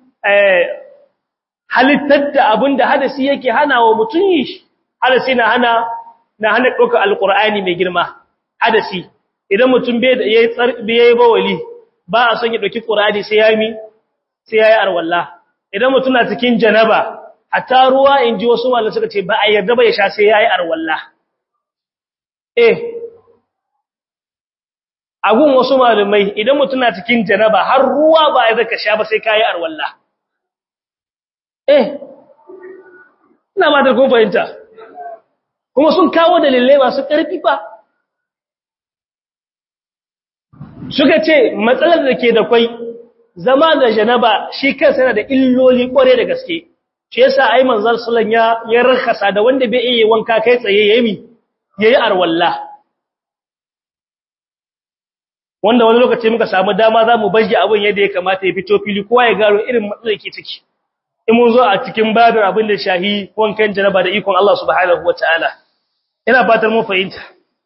halittar da abinda hadasi yake hana wa mutum yi hadasi na hana na hana ɗaukar alƙur'ani mai girma hadasi idan mutum bai yayi bawali ba a son ya ɗauki ƙur'ani sai ya mi sai ya yi arwalla idan mutum na cikin janaba hatta ruwa in ji wasu malamai suka ce ba a yarda ba ya sha sai ya yi arwalla eh agun wasu malumai idan mutum na cikin janaba har ruwa ba ya zaka sha ba sai kayi arwalla eh ina ma da kun fahimta kuma sun kawo dalilai masu ƙarfi fa suka ce matsalar da ke da kwai zama da janaba shi kansa yana da illoli kware da gaske shi yasa ai manzal sallan ya ya rakasa da wanda bai iya wanka kai tsaye yayi yayi arwalla wanda wani lokaci muka samu dama za mu baje abin yadda ya kamata ya fito fili kowa ya gano irin matsalar ke ciki in mun zo a cikin babin abin da shahi wankan janaba da ikon Allah subhanahu wataala ina fatar mun fahimta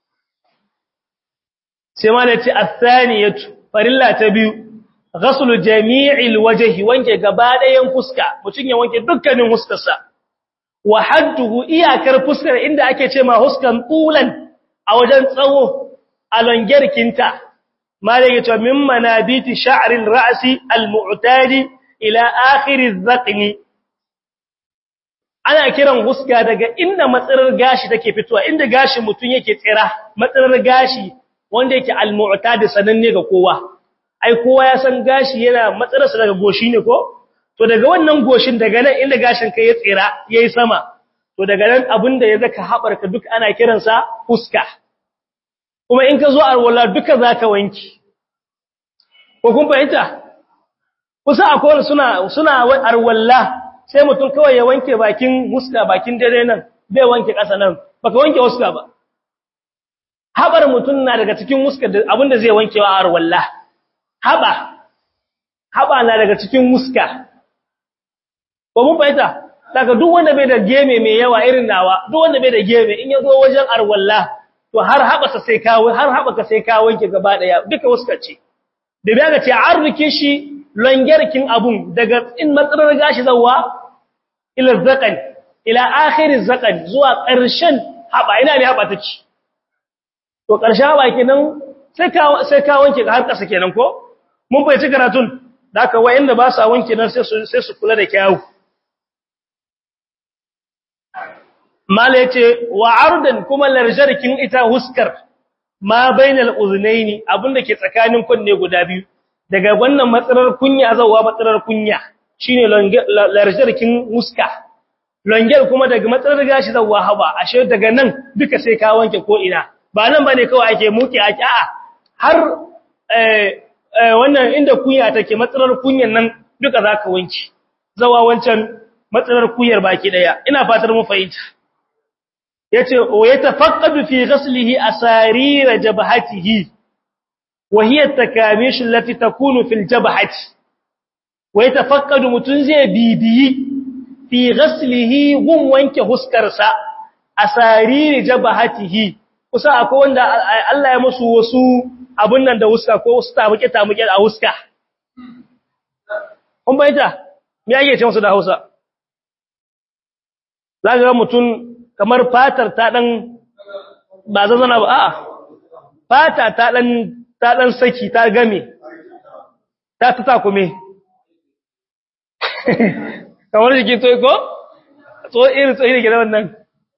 sai ma nace athaniyatu farilla ta biyu ghaslu jami'il wajhi wanke gaba ɗayan fuska mutun ya wanke dukkanin huskarsa wa hadduhu iyakar fuskar inda ake ce ma huskan tulan a wajen tsawo a longerkinta malai ya ce min manabiti sha'ril ra'si al-mu'tadi ila akhir az-zaqni ana kiran huska daga inda matsarar gashi take fitowa inda gashi mutun yake tsira matsarar gashi wanda yake al-mu'tadi sananne ga kowa ai kowa ya san gashi yana matsararsa daga goshi ne ko to daga wannan goshin daga nan inda gashin kai ya tsira yayi sama to daga nan abinda ya zaka habarka duk ana kiransa huska kuma in ka zo arwala duka zaka wanki ko kun fahimta kusa akwai suna suna arwalla sai mutum kawai ya wanke bakin huska bakin dare nan bai wanke ƙasa nan baka wanke huska ba habar mutum na daga cikin huska da abinda zai wanke wa arwalla haba haba na daga cikin huska ko mun fahimta daga duk wanda bai da geme mai yawa irin nawa duk wanda bai da geme in ya zo wajen arwalla to har habasa sai kawo har habaka sai kawo wanke gaba daya duka wasu kace da bai ga ce arzikin shi longerkin abun daga in matsalar gashi zawa ila zaqan ila akhir zaqan zuwa ƙarshen haba ina ne haba take to ƙarshen haba kenan sai ka sai ka wanke har ƙasa kenan ko mun bai ci karatun da haka wayanda ba sa wanke nan sai su sai su kula da kyawu mala yace wa ardan kuma larjarkin ita huskar ma bainal uznaini abinda ke tsakanin kunne guda biyu daga wannan matsalar kunya zawa matsalar kunya shine larjarkin huska longer kuma daga matsalar gashi zawa haba ashe daga nan duka sai ka wanke ko ina ba nan bane kawai ake muke ake a'a har eh wannan inda kunya take matsalar kunyan nan duka zaka wanke zawa wancan matsalar kuyar baki daya ina fatar mu fahimta yace wa yatafaqqadu fi ghaslihi asarira jabhatihi wa hiya takamish allati takunu fil jabhati wa yatafaqqadu mutun zai bibiyi fi ghaslihi gun wanke huskarsa asariri jabhatihi kusa akwai wanda Allah ya musu wasu abun nan da huska ko wasu tamuke tamuke a huska kun bayyana me yake ce musu da Hausa zaka ga mutun kamar fatar ta dan ba zazana ba a'a fata ta dan ta dan saki ta game ta ta takume kamar jiki to ko so irin so irin gidan wannan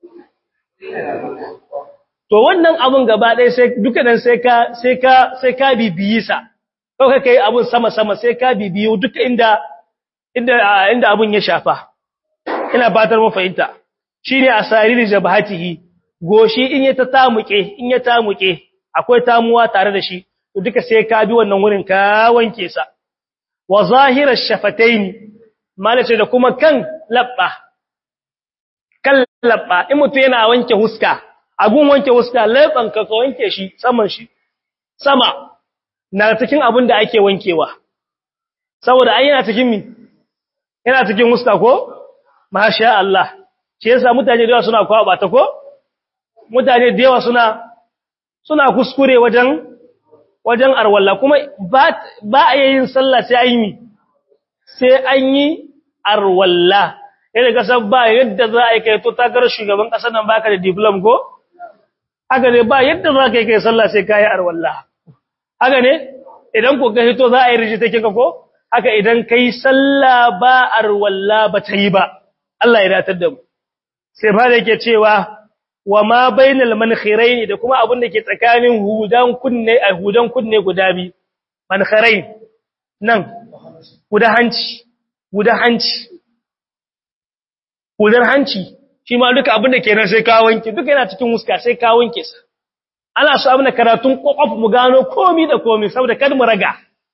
to wannan abun gaba ɗaya sai duka nan sai ka sai ka sai ka bibiyi sa ko kai abun sama sama sai ka bibiyo duka inda inda inda abun ya shafa ina batar mu fahimta shine asariri jabhatihi goshi in ya ta tamuke in ya tamuke akwai tamuwa tare da shi to duka sai ka bi wannan wurin ka wanke sa wa zahirash shafataini malace da kuma kan labba kan labba in mutu yana wanke huska agun wanke huska labban ka ka wanke shi saman shi sama na cikin abin da ake wankewa saboda ai yana cikin mi yana cikin huska ko masha Allah shi yasa mutane da yawa suna kwaba ta ko mutane da yawa suna suna kuskure wajen wajen arwalla kuma ba ba a yin sallah sai an yi sai an yi arwalla yadda kasar ba yadda za a yi kai to takar shugaban kasar nan baka da diplom ko haka ne ba yadda za ka yi kai sallah sai ka yi arwalla haka ne idan ko ka hito za a yi rijita kika ko haka idan kai sallah ba arwalla ba ta yi ba Allah ya datar da mu sai ba da yake cewa wa ma bainal mankhirain da kuma abin da ke tsakanin hudan kunne a hudan kunne guda bi mankhirain nan guda hanci guda hanci hudar hanci shi ma duka abin da ke nan sai ka wanke duka yana cikin huska sai ka wanke sa ana so abin da karatun kokof mu gano komi da komi saboda kada mu raga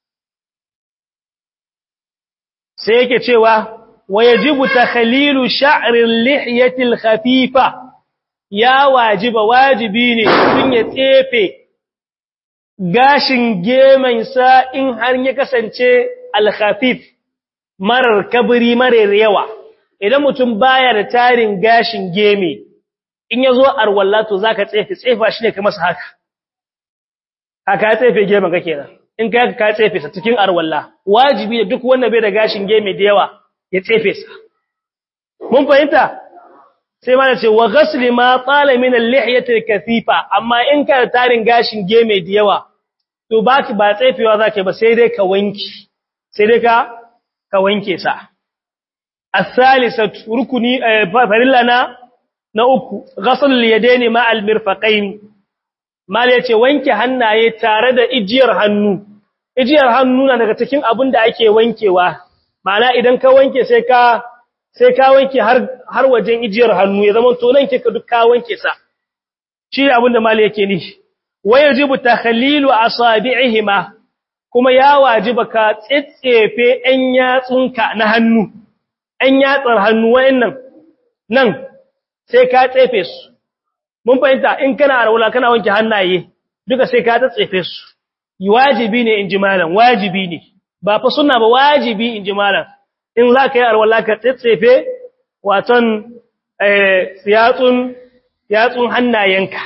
sai yake cewa ويجب تخليل شعر اللحية الخفيفة يا واجب واجبيني kun ya tsefe gashin geman sa in har ya kasance al-khafif marar kabri marar yawa idan mutum baya da tarin gashin geme in yazo arwalla to zaka tsefe tsefa shine kamar haka haka tsefe geman ka kenan in kai ka tsefe sa cikin arwalla wajibi duk wanda bai da gashin geme da yawa ya tsefe sa mun fahimta sai mana ce wa ghasli ma tala min al-lihyati al-kathifa amma in ka tarin gashin geme da yawa to baki ba tsefewa zaka ba sai dai ka wanki sai dai ka ka wanke sa as-salisatu rukuni farillana na uku ghasl al-yadaini ma al-mirfaqain mal yace wanke hannaye tare da ijiyar hannu ijiyar hannu na daga cikin abin da ake wankewa ma'ana idan ka wanke sai ka sai ka wanke har har wajen ijiyar hannu ya zama to nan kika duk ka wanke sa shi abin da mali yake ni wajibu takhlilu asabi'ihima kuma ya wajiba ka tsetsefe ɗan yatsunka na hannu ɗan yatsar hannu wayannan nan sai ka tsefe su mun fahimta in kana arwala kana wanke hannaye duka sai ka tsefe su wajibi ne in ji malam wajibi ne ba fa sunna ba wajibi in ji malam in za ka yi arwalla ka tsetsefe waton yatsun yatsun hannayenka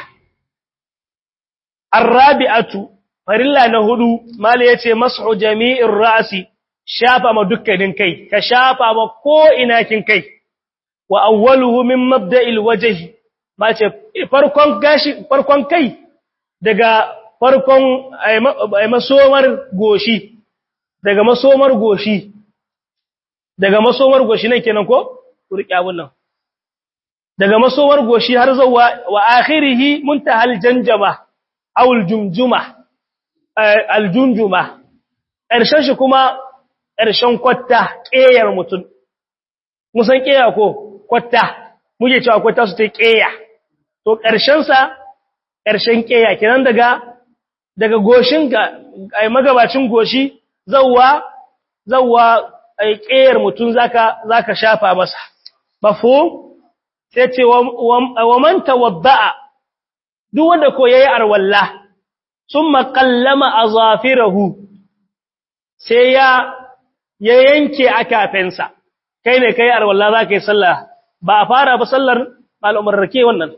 arrabi'atu farilla na hudu mala yace mas'u jami'ir ra'si shafa ma dukkanin kai ka shafa ma ko ina kin kai wa awwaluhu min mabda'il wajhi mace farkon gashi farkon kai daga farkon masomar goshi daga masomar goshi daga masomar goshi nan kenan ko ku riƙe abun nan daga masomar goshi har zuwa wa akhirihi muntahal janjama aw aljumjuma aljunjuma ƙarshen shi kuma ƙarshen kwatta ƙeyar mutum musan ƙeya ko kwatta muke cewa kwatta su ta ƙeya to ƙarshen sa ƙarshen ƙeya kenan daga daga goshin ga ai magabacin goshi zawwa zawwa ai ƙeyar mutum zaka zaka shafa masa mafhum sai ce wa man tawadda'a duk wanda ko yayi arwalla summa qallama azafirahu sai ya ya yanke akafensa kai ne kai arwalla zaka yi sallah ba a fara ba sallar al'umar rake wannan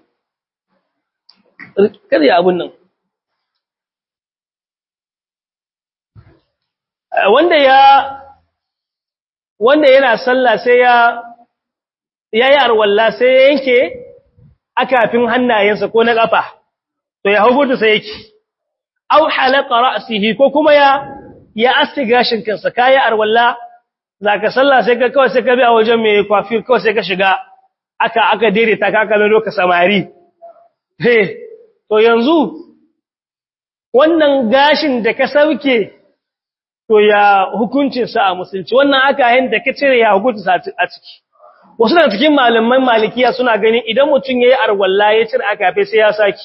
kada ya abun nan wanda ya wanda yana sallah sai ya yayi arwalla sai ya yanke akafin hannayensa ko na kafa to ya hukunta sai yake aw halaqa ra'sihi ko kuma ya ya asti gashin kansa kai arwalla zaka sallah sai ka kawai sai ka bi a wajen mai kwafi kawai sai ka shiga aka aka dire ta kaka mai loka samari he to yanzu wannan gashin da ka sauke to ya hukuncin sa a musulunci wannan aka yin da ka cire ya hukuncin sa a ciki wasu daga cikin malaman malikiya suna ganin idan mutum yayi arwalla ya cire akafe sai ya saki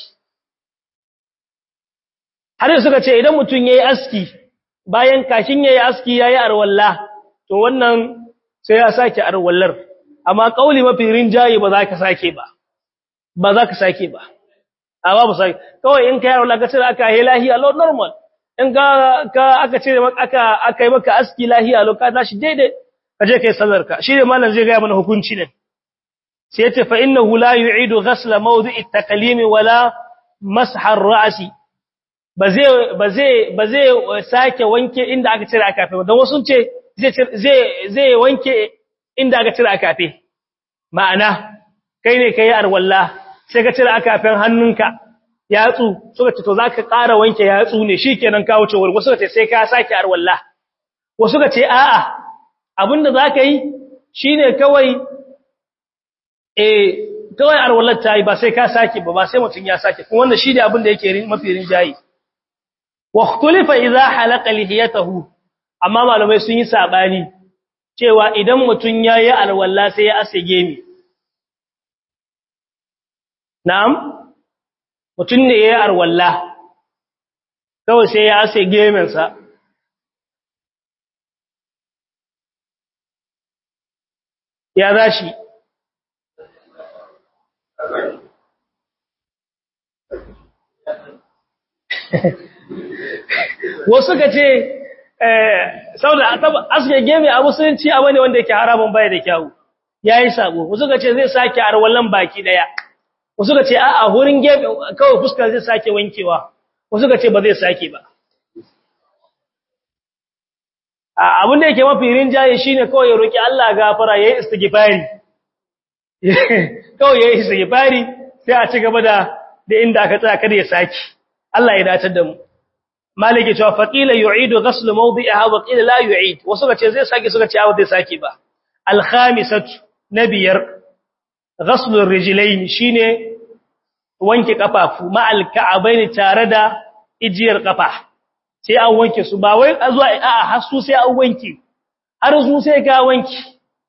har da suka ce idan mutum yayi aski bayan kashin yayi aski yayi arwalla to wannan sai ya saki arwallar amma kauli mafi rinjaye ba za ka sake ba ba za ka sake ba a babu sake kawai in ka yi arwalla ka cire aka yi lahiya lo normal in ka aka cire aka aka yi maka aski lahiya lo ka tashi daidai kaje kai sallarka shi ne malam zai ga mana hukunci ne sai yace fa innahu la yu'idu ghasla mawdi'i at-taqlim wala masha ar-ra'si bazai bazai bazai sake wanke inda aka cire akafe dan wasu ce zai zai zai wanke inda aka cire akafe ma'ana kai ne kai arwalla sai ka cire akafen hannunka yatsu suka ce to zaka ƙara wanke yatsu ne shikenan ka wuce wurgo suka ce sai ka sake arwalla wasu ka ce a'a abinda za ka yi shi ne kawai e kawai arwalar ta yi ba sai ka sake ba ba sai mutum ya sake kuma wanda shi ne abinda yake mafi rinjayi wa tulifa idza halaqa lihiyatahu amma malamai sun yi sabani cewa idan mutum yayi alwala sai ya ase gemi na'am mutum ne yayi alwala kawai sai ya ase geminsa ya za shi wasu ka ce saboda aske gemi a musulunci abu ne wanda yake haramun baya da kyawu ya yi sabo wasu ka ce zai sake arwallon baki daya wasu ka ce a a hurin gemi kawai fuskar zai sake wankewa wasu ka ce ba zai sake ba abin da yake mafi rinjaye shine kawai ya roki Allah gafara yayi istighfari kawai yayi istighfari sai a ci gaba da da inda aka tsaya kada ya saki Allah ya dace da mu malike cewa faqila yu'idu ghasl mawdi'aha wa qila la yu'id wasu ce zai saki suka ce a zai saki ba al khamisatu nabiyar ghasl ar-rijlayn shine wanke kafafu ma al ka'abaini tare da ijiyar kafa sai an wanke su ba wai a zuwa a'a har su sai an wanke har su sai ka wanke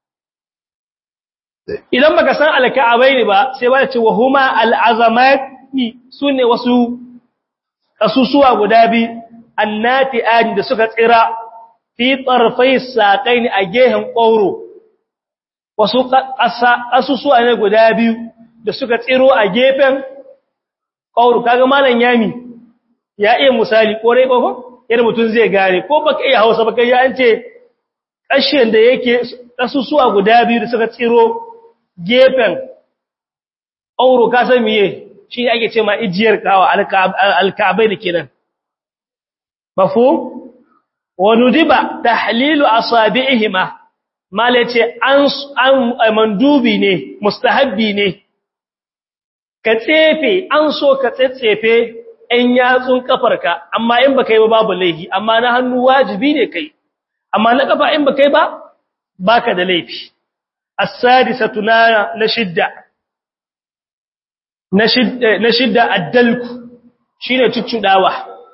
idan baka san alka'abai ne ba sai ba ce wa huma al'azamati sune wasu kasusuwa guda bi annati an da suka tsira fi tarfai saqain a gehen ƙauro wasu kasusuwa ne guda biyu da suka tsiro a gefen ƙauro kaga malam yami ya iya misali kore ko yadda mutum zai gane ko baka iya hausa baka ya an ce ƙashin da yake ƙasusuwa guda biyu da suka tsiro gefen auro ka san miye shi ne ake ce ma ijiyar kawa alka'abai da kenan mafhum wa nudiba tahlilu asabi'ihima mala ce an mandubi ne mustahabbi ne ka tsefe an so ka tsetsefe ɗan yatsun kafarka amma in ba kai ba babu laifi amma na hannu wajibi ne kai amma na kafa in ba kai ba baka da laifi as-sadisatu na na shidda na shidda na shidda addalku shine cuccudawa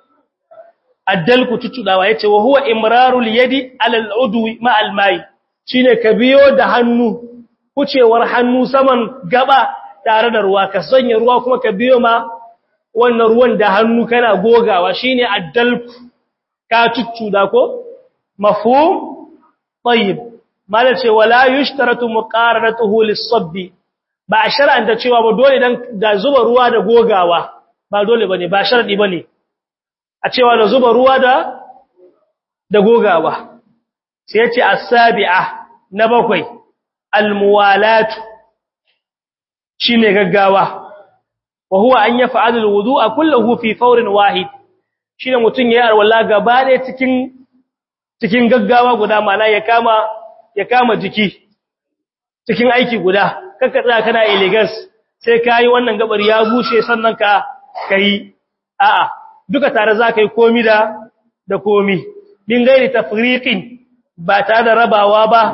addalku cuccudawa yace wa huwa imrarul yadi ala al-udwi ma al-mai shine ka biyo da hannu kucewar hannu saman gaba tare da ruwa ka sanya ruwa kuma ka biyo ma wannan ruwan da hannu kana gogawa shine addalku ka cuccuda ko mafhum tayyib mala ce wala yushtaratu muqaranatuhu lis-sabbi ba a shar'anta cewa ba dole dan da zuba ruwa da gogawa ba dole bane ba sharadi bane a cewa da zuba ruwa da da gogawa sai yace as-sabi'a na bakwai al-muwalatu shine gaggawa wa huwa an yaf'alu al-wudu'a kulluhu fi fawrin wahid shine mutun yayi alwala gaba ne cikin cikin gaggawa guda mala ya kama ya kama jiki cikin aiki guda kaka tsaya kana elegance sai kai wannan gabar ya bushe sannan ka kai a'a duka tare za kai komi da da komi din gairi tafriqin ba tare da rabawa ba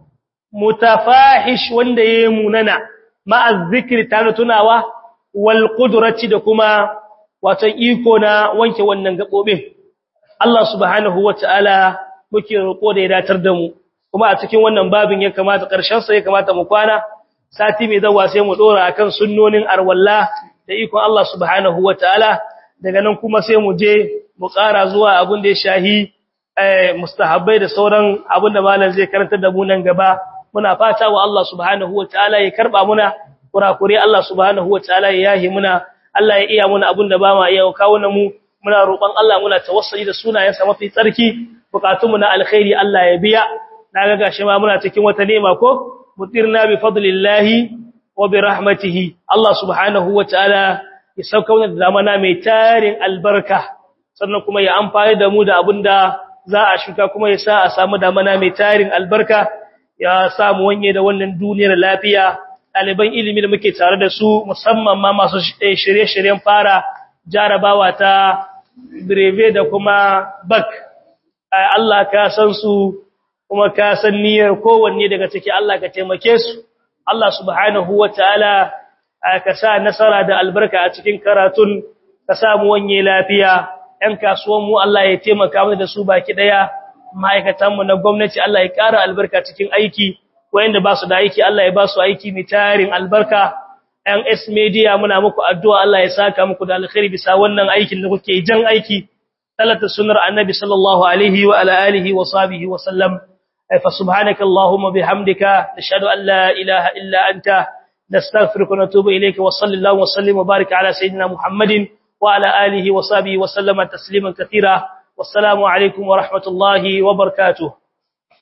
mutafahish wanda yayi munana ma'a zikri tare tunawa wal qudrati da kuma wato iko na wanke wannan gabobin Allah subhanahu wataala muke roƙo da ya datar da mu kuma a cikin wannan babin ya kamata ƙarshen sa ya kamata mu kwana sati mai zawa sai mu dora akan sunnonin arwalla da ikon Allah subhanahu wataala daga nan kuma sai mu je mu ƙara zuwa abin da ya shahi mustahabbai da sauran abin da malam zai karanta da mu nan gaba muna fata wa Allah subhanahu wataala ya karba muna kurakure Allah subhanahu wataala ya yahi muna Allah ya iya muna abin da ba ma iya kawo mu muna roƙon Allah muna tawassuli da sunayensa mafi tsarki bukatunmu na alkhairi Allah ya biya naga gashi ma muna cikin wata nema ko mutirna bi fadlillahi wa bi rahmatihi Allah subhanahu wataala ya sauka wannan zamana mai tarin albarka sannan kuma ya amfani da mu da abinda za a shuka kuma ya sa a samu damana mai tarin albarka ya samu wanye da wannan duniyar lafiya ɗaliban ilimi da muke tare da su musamman ma masu shirye-shiryen fara jarabawa ta breve da kuma bak Allah ka san su kuma ka san niyyar kowanne daga ciki Allah ka taimake su Allah subhanahu wataala ka sa nasara da albarka a cikin karatun ka samu wanye lafiya ɗan kasuwan mu Allah ya taimaka mu da su baki daya ma'aikatan mu na gwamnati Allah ya ƙara albarka cikin aiki wayanda ba su da aiki Allah ya ba su aiki mai tarin albarka ɗan S media muna muku addu'a Allah ya saka muku da alkhairi bisa wannan aikin da kuke jan aiki talata sunnar annabi sallallahu alaihi wa ala alihi wa sahbihi wa sallam fa subhanaka allahumma bihamdika nashhadu an la ilaha illa anta nastaghfiruka wa natubu ilayka wa sallallahu wa sallim wa barik ala sayidina muhammadin wa ala alihi wa sahbihi wa sallama tasliman katira wassalamu alaikum wa rahmatullahi wa barakatuh